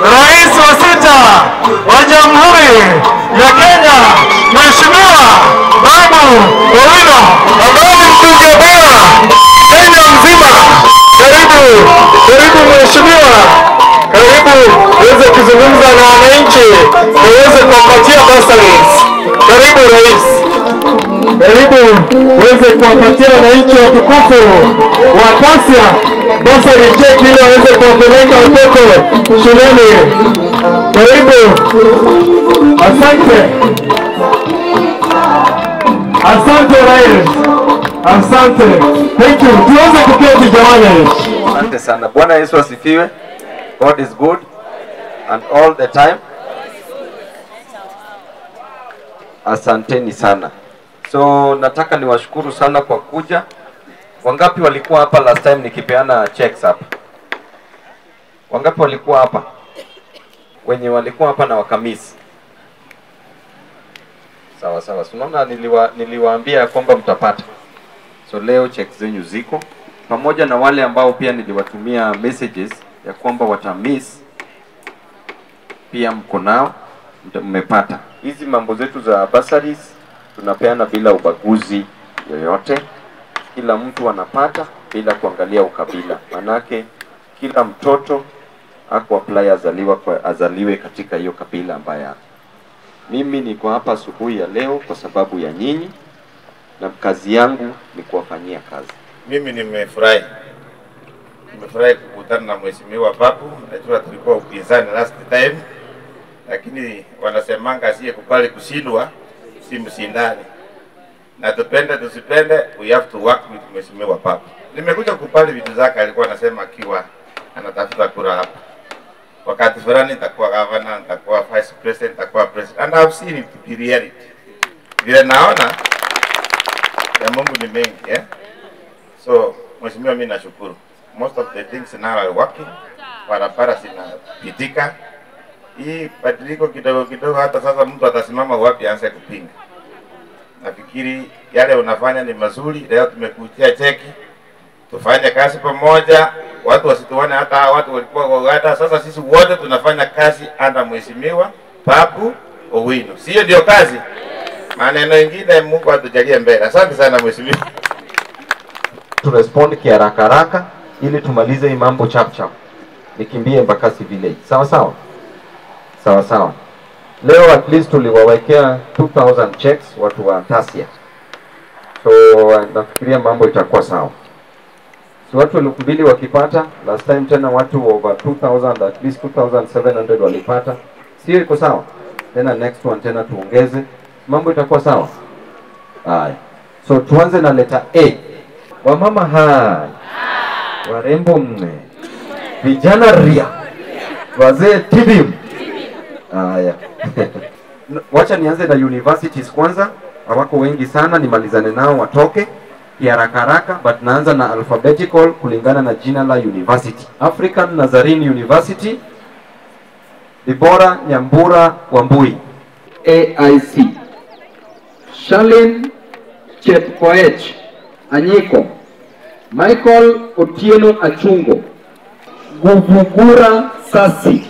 rais wa sita wa Jamhuri ya Kenya, Mheshimiwa Babu Owino ambaye ni mbunge bora Kenya mzima. Karibu, karibu mheshimiwa, karibu uweze kuzungumza na wananchi na uweze kuwapatia bursaries. Karibu rais. Karibu uweze kuwapatia wananchi watukufu wa Kasia basari check ili waweze kuwapeleka watoto shuleni. Karibu, asante, asante rais, asante, thank you. Tuweze kuketi jamani. Asante sana. Bwana Yesu asifiwe. God is good and all the time. Asanteni sana. So nataka niwashukuru sana kwa kuja. Wangapi walikuwa hapa last time nikipeana checks hapa? Wangapi walikuwa hapa? Wenye walikuwa hapa na wakamisi. Sawa sawa. So, unaona niliwa, niliwaambia ya kwamba mtapata. So leo check zenyu ziko pamoja na wale ambao pia niliwatumia messages ya kwamba watamiss, pia mko nao, mta- mmepata hizi mambo zetu za bursaries. Tunapeana bila ubaguzi yoyote, kila mtu anapata bila kuangalia ukabila, manake kila mtoto ako apply azaliwa kwa, azaliwe katika hiyo kabila ambaye ako. Mimi niko hapa asubuhi ya leo kwa sababu ya nyinyi na kazi yangu ni kuwafanyia kazi. Mimi nimefurahi, nimefurahi kukutana na mheshimiwa Babu. Najua tulikuwa upinzani last time, lakini wanasemanga asiyekubali kushindwa si mshindani, na tupende tusipende, we have to work with mheshimiwa Babu. Nimekuja kukubali vitu zake, alikuwa anasema akiwa anatafuta kura hapa wakati fulani nitakuwa governor, nitakuwa vice president, nitakuwa president, and I've seen it in reality. Vile naona ya Mungu ni mengi eh? So mheshimiwa, mimi nashukuru, most of the things now are working, barabara zinapitika. Hii badiliko kidogo kidogo, hata sasa mtu atasimama wapi aanze kupinga. Nafikiri yale unafanya ni mazuri. Leo tumekutia cheki, tufanye kazi pamoja, watu wasituone hata hawa watu walikuwa kwa Uganda. Sasa sisi wote tunafanya kazi anda mheshimiwa Babu Owino, sio ndio kazi? Maneno ingine Mungu atujalie mbele. Asante sana mheshimiwa. turespond kiharaka haraka ili tumalize hii mambo chap chap, nikimbie Embakasi village. Sawa sawa, sawa sawa. Leo at least tuliwawekea 2000 checks watu wa Tasia, so uh, nafikiria mambo itakuwa sawa. So watu elfu mbili wakipata, last time tena watu over 2000 at least 2700 walipata, sio iko sawa? Tena next one tena tuongeze, mambo itakuwa sawa. Haya, so tuanze na letter A. Wamama hai, warembo mme, vijana ria, wazee tibim. Haya, wacha nianze na universities kwanza, hawako wengi sana, nimalizane nao watoke kiharaka haraka, but naanza na alphabetical kulingana na jina la university. African Nazarene University, Dibora Nyambura Wambui. AIC. Shalin Chepkoech Anyiko. Michael Otieno Achungo. Guvugura Sasi.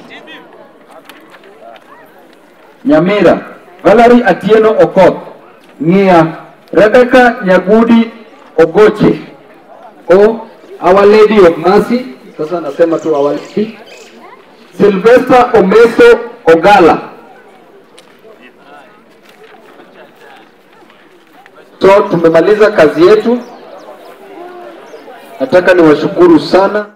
Nyamira. Valerie Atieno Okoth. Ng'ia. Rebecca Nyagudi Ogoche. O Our Lady of Mercy. Sasa nasema tu Our Lady. Sylvester Omeso Ogala. So tumemaliza kazi yetu. Nataka niwashukuru sana.